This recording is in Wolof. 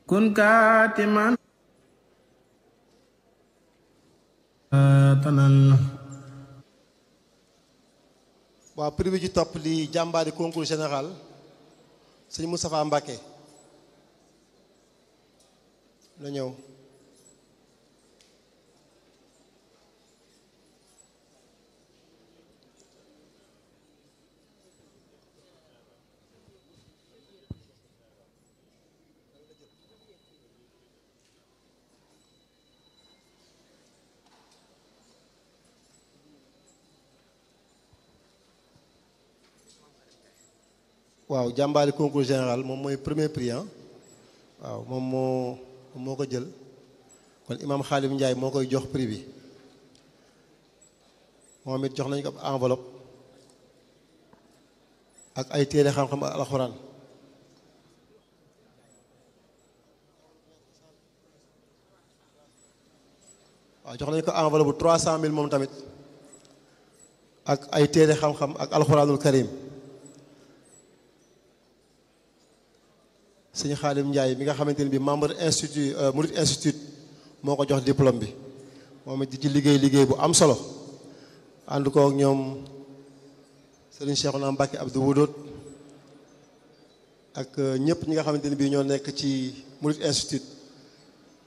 kun kaatiman tanal waaw prix bi ci topp di jàmbaari concours général sëñ Moustapha Mbacké na ñëw waaw jàmbaari concours général moom mooy premier prix ah waaw moom moo moo ko jël kon imam Xaalim Ndiaye moo koy jox prix bi moom it jox nañu ko ab enveloppe ak ay téere xam-xam ak alxuraan waaw jox nañu ko enveloppe bu trois cent mille moom tamit ak ay téere xam-xam ak alxuraanul karim sëñ Xaalim Ndiaye mi nga xamante ne bi membre institut Murid institut moo ko jox diplôme bi moom it di ci liggéey liggéey bu am solo ànd ko ak ñoom sëriñ Cheikhouna Mbacké Abdou Wudóot ak ñëpp ñi nga xamante ne bii ñoo nekk ci Murid institut